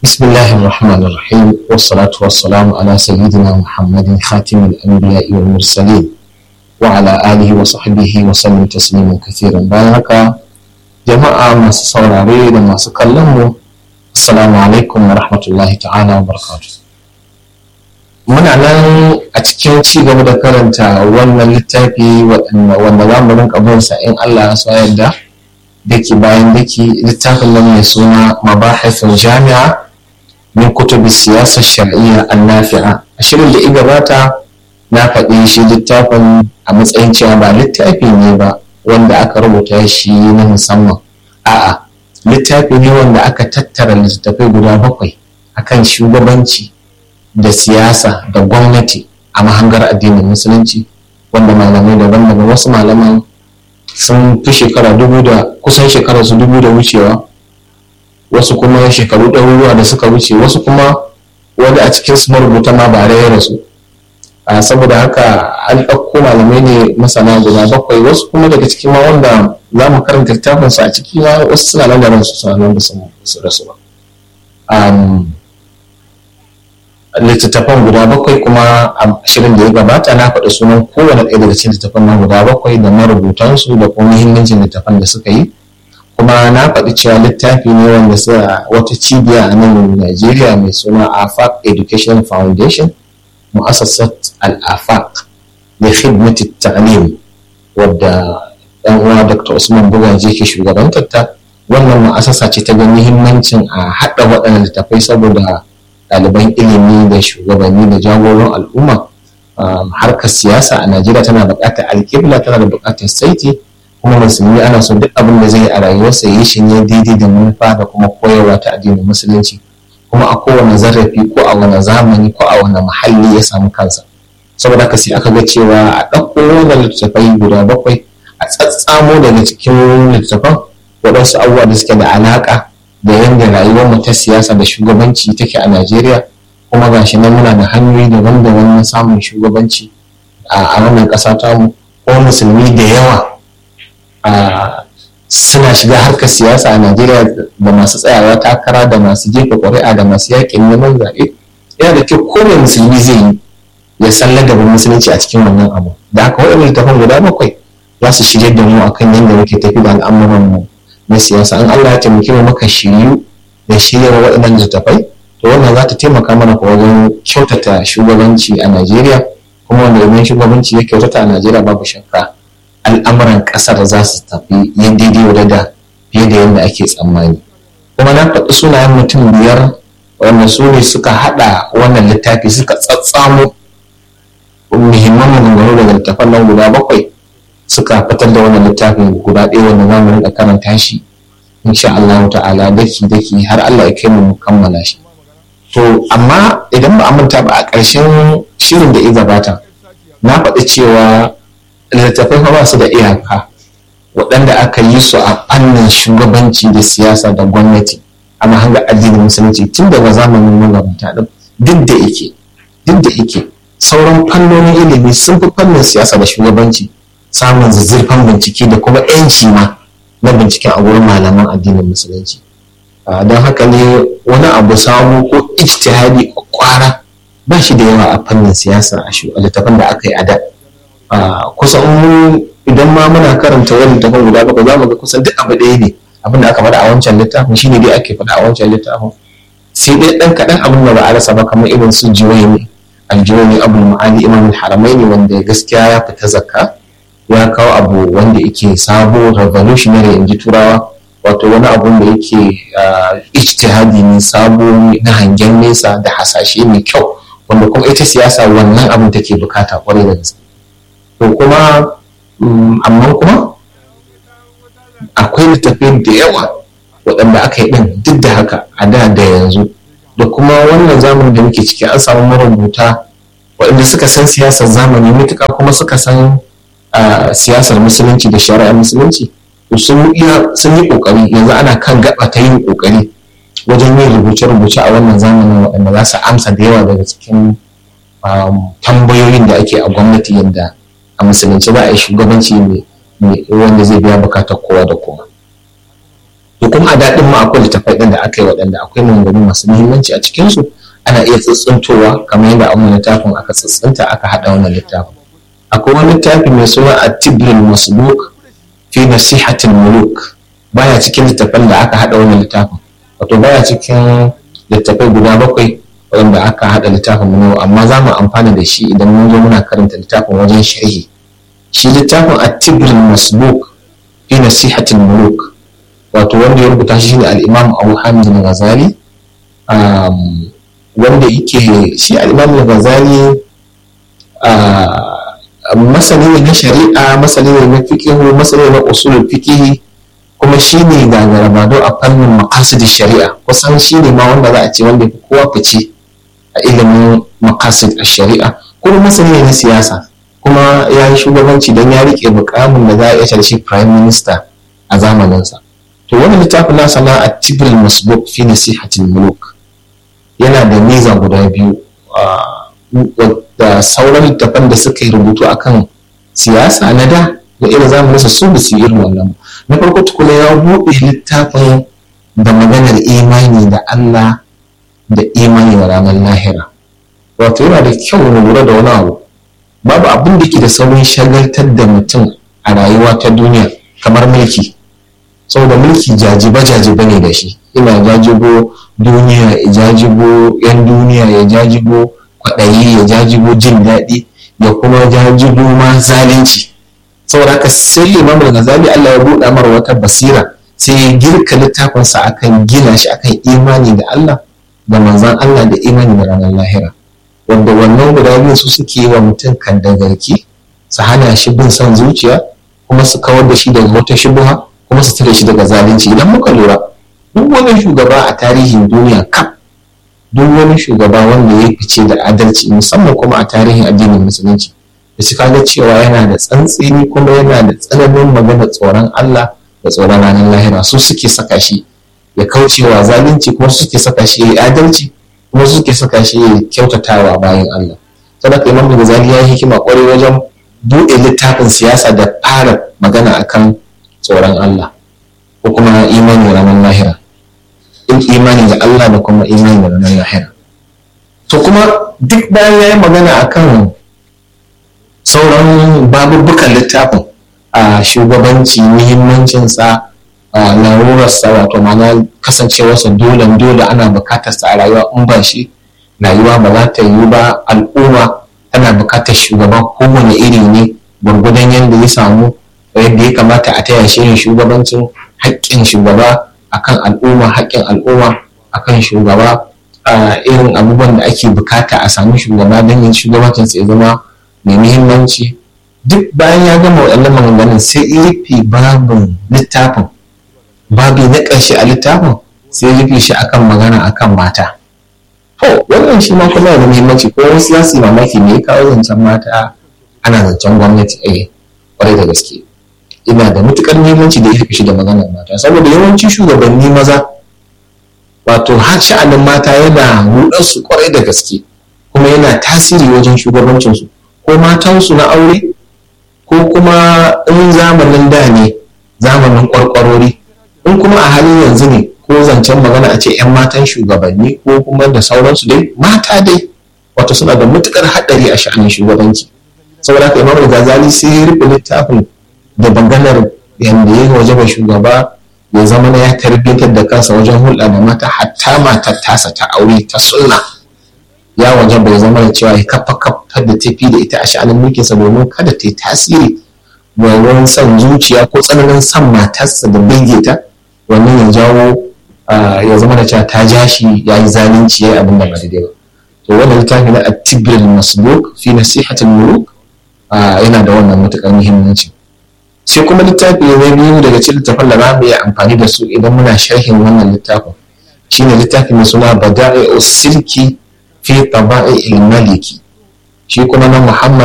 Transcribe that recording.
بسم الله الرحمن الرحيم والصلاة والسلام على سيدنا محمد خاتم الأنبياء والمرسلين وعلى آله وصحبه وسلم تسليما كثيرا بارك جماعة ما سوراري لما سكلموا السلام عليكم ورحمة الله تعالى وبركاته muna nan a cikin ci gaba da karanta wannan littafi wanda za mu rinka bin sa in Allah ya so yadda dake bayan dake littafin nan mai suna mabahithul jami'a min kutubi siyasar shar'iyya annafi'a a shirin da gabata na faɗi shi littafin a matsayin cewa ba littafi ne ba wanda aka rubuta shi na musamman a'a littafi ne wanda aka tattara littattafai guda bakwai akan shugabanci da siyasa da gwamnati a mahangar addinin musulunci wanda malamai daban-daban wasu malaman sun fi shekara dubu da kusan shekara su dubu da wucewa wasu kuma shekaru ɗaruruwa da suka wuce wasu kuma wani a cikin su marubuta ma ba ya rasu saboda haka an ɗauko malamai ne masana guda bakwai wasu kuma daga cikin ma wanda za mu karanta littafin su a ciki ma wasu suna nan da ransu suna nan da su rasu ba littattafan guda bakwai kuma a shirin da ya gabata na faɗi sunan kowane ɗaya daga cikin littattafan nan guda bakwai da marubutansu da kuma muhimmancin littattafan da suka yi kuma na faɗi cewa littafi ne wanda suka wata cibiya a nan Najeriya mai suna AFAC Education Foundation mu'assasat al-AFAC da khidmati ta'lim wadda ɗan uwa Dr. Usman Bugaje ke shugabantar ta wannan mu'assasa ce ta ga muhimmancin a haɗa waɗannan littafai saboda ɗaliban ilimi da shugabanni da jagoran al'umma harkar siyasa a Najeriya tana buƙatar alƙibla tana da buƙatar saiti kuma musulmi ana so duk abin da zai yi a rayuwarsa yi shi ne daidai da manufa da kuma koyarwa ta addinin musulunci kuma a kowane zarafi ko a wani zamani ko a wani muhalli ya samu kansa saboda haka sai aka ga cewa a ɗauko wannan littattafai guda bakwai a tsatsamo daga cikin littattafan waɗansu abubuwa da suke da alaƙa da yadda rayuwar mu ta siyasa da shugabanci take a Najeriya kuma gashi nan muna da hanyoyi daban-daban na samun shugabanci a wannan ƙasa tamu ko musulmi da yawa suna shiga harkar siyasa a Najeriya da masu tsayawa takara da masu jefa ƙuri'a da masu yaƙin neman zaɓe yana da kyau ko mai musulmi zai yi ya san ladabin musulunci a cikin wannan abu da haka waɗannan littafan guda bakwai za su shirya da mu akan yadda muke tafi da al'amuran mu na siyasa in Allah ya taimake mu muka shiryu da shirya waɗannan littafai to wannan za ta taimaka mana ko wajen kyautata shugabanci a Najeriya kuma wanda idan shugabanci ya kyautata a Najeriya babu shakka al'amuran ƙasar za su tafi yin daidai da fiye da yadda ake tsammani kuma na faɗi sunayen mutum biyar wanda su ne suka haɗa wannan littafi suka tsatsamo muhimman maganganu daga littafan nan guda bakwai suka fitar da wannan littafin guda ɗaya wanda za mu rinka karanta shi insha Allah ta'ala daki daki har Allah ya kai mu kammala shi to amma idan ba a manta ba a ƙarshen shirin da ya gabata na faɗi cewa littattafai ba su da iyaka waɗanda aka yi su a fannin shugabanci da siyasa da gwamnati a mahangar addinin musulunci tun daga zamanin magabata ɗin duk da yake duk da yake sauran fannonin ilimi sun fi fannin siyasa da shugabanci samun zazzurfan bincike da kuma yanci ma na binciken a wurin malaman addinin musulunci don haka ne wani abu samu ko ijtihadi kwara ba shi da yawa a fannin siyasa a littafin da aka yi a da kusan idan ma muna karanta wani littafin guda bakwai za mu ga kusan duk abu ɗaya ne abin da aka faɗa a wancan littafin shine dai ake faɗa a wancan littafin sai dai ɗan kaɗan abin da ba a rasa ba kamar irin su jiwayi aljiwayi abul ma'ali imam haramaini wanda gaskiya ya fita zakka ya kawo abu wanda yake sabo revolutionary in ji turawa wato wani abu da yake ijtihadi ne sabo na hangen nesa da hasashe mai kyau wanda kuma ita siyasa wannan abin take bukata kwarai da gaske to kuma amma kuma akwai littafi da yawa waɗanda aka yi ɗin duk da haka a da da yanzu da kuma wannan zamanin da muke ciki an samu marubuta waɗanda suka san siyasar zamani matuƙa kuma suka san siyasar musulunci da shari'ar musulunci sun yi ƙoƙari yanzu ana kan gaba ta yin ƙoƙari wajen yin rubuce-rubuce a wannan zamanin waɗanda za su amsa da yawa daga cikin tambayoyin da ake a gwamnati yadda a musulunci za a yi shugabanci wanda zai biya bukatar kowa da kowa to kuma a daɗin ma akwai littafai ɗin da aka yi waɗanda akwai maganganu masu muhimmanci a cikinsu ana iya tsitsintowa kamar yadda a wannan littafin aka tsitsinta aka haɗa wannan littafin akwai wani littafi mai suna at-tibril masbuk fi nasihatil muluk baya cikin littafin da aka haɗa wannan littafin wato baya cikin littafai guda bakwai wanda aka haɗa littafin mu amma za mu amfana da shi idan mun zo muna karanta littafin wajen sharhi shi littafin at-tibril masbuk fi nasihatil muluk wato wanda ya rubuta shi ne al-imam Abu Hamid al-Ghazali wanda yake shi al-imam al-Ghazali masani ne na shari'a masani ne na fikihu masani ne na usulul fikihi kuma shi ne gagarabado a fannin maqasid shari'a kusan shi ne ma wanda za a ce wanda fi kowa fice a ilimin maqasid shari'a kuma masani ne na siyasa kuma ya yi shugabanci don ya rike mukamin da za a iya shi prime minister a zamaninsa to wani littafin nasa na a tibril masbuk fi nasihatil muluk yana da miza guda biyu da sauran littafan da suka yi rubutu akan siyasa na da da irin zamanin su su su irin wannan na farko tukuna ya buɗe littafin da maganar imani da Allah da imani da ranar lahira wato yana da kyau mu lura da wani abu babu abin da ke da saurin shagaltar da mutum a rayuwa ta duniya kamar mulki saboda mulki jajiba jajiba ne da shi ina jajibo duniya ya jajibo yan duniya ya jajibo kwaɗayi ya jajibo jin daɗi ya kuma jajibo ma zalunci saboda haka sai imam al-ghazali Allah ya buɗa mara wata basira sai ya girka littafinsa akan gina shi akan imani da Allah da manzon Allah da imani da ranar lahira wanda wannan guda biyu su suke yi wa mutum kan dagarki su hana shi bin son zuciya kuma su kawar da shi daga wata shubuha kuma su tare shi daga zalunci idan muka lura duk wani shugaba a tarihin duniya kaf duk wani shugaba wanda ya fice da adalci musamman kuma a tarihin addinin musulunci da su kaga cewa yana da tsantseni kuma yana da tsananin magana tsoron Allah da tsoron ranar lahira su suke saka shi ya kaucewa zalunci kuma su suke saka shi ya yi adalci kuma su suke saka shi ya kyautatawa bayan Allah saboda imam Ghazali ya yi hikima kwarai wajen buɗe littafin siyasa da fara magana akan tsoron Allah ko kuma imani da ranar lahira in imani da Allah da kuma imani da ranar lahira to kuma duk bayan ya yi magana akan sauran babubukan littafin a shugabanci muhimmancinsa a larurarsa wato mana kasancewarsa dole dole ana bukatarsa a rayuwa in ba shi rayuwa ba za ta yi ba al'umma tana bukatar shugaba kowane iri ne gwargwadon yadda ya samu yadda ya kamata a taya shi yin shugabancin haƙƙin shugaba akan al'umma haƙƙin al'umma akan shugaba irin abubuwan da ake bukata a sami shugaba don yin shugabancinsa ya zama mai muhimmanci duk bayan ya gama waɗannan maganganun sai ya rufe babin littafin babi na ƙarshe a littafin sai ya rufe shi akan magana akan mata to wannan shi ma kuma da muhimmanci ko wasu za su yi mamaki me ya kawo zancen mata ana zancen gwamnati eh kwarai da gaske ina da matukar muhimmanci da ya rufe shi da maganar mata saboda yawanci shugabanni maza wato har sha'anin mata yana rudar su kwarai da gaske kuma yana tasiri wajen shugabancinsu ko matansu na aure ko kuma in zamanin da ne zamanin kwarkwarori in kuma a halin yanzu ne ko zancen magana a ce 'yan matan shugabanni ko kuma da sauransu dai mata dai wato suna da matukar haɗari a sha'anin shugabanci saboda haka imam gazali sai ya rufe littafin da maganar yadda ya waje mai shugaba ya zama na ya tarbiyyantar da kansa wajen hulɗa da mata hatta matar tasa ta aure ta sunna ya waje bai zama da cewa ya kafa kafa da tafi da ita a sha'anin mulkinsa domin kada ta yi tasiri wajen son zuciya ko tsananin son matarsa da binge ta wannan ya jawo ya zama da cewa ta ja shi ya yi zalunci ya yi abin da ba daidai ba to wannan littafi na at-tibril masbuk fi nasihatul muluk yana da wannan matukar muhimmanci sai kuma littafi na biyu daga cikin littafin da za mu iya amfani da su idan muna sharhin wannan littafin shine littafi mai suna bada'i silki fi taba'i maliki shi kuma na muhammad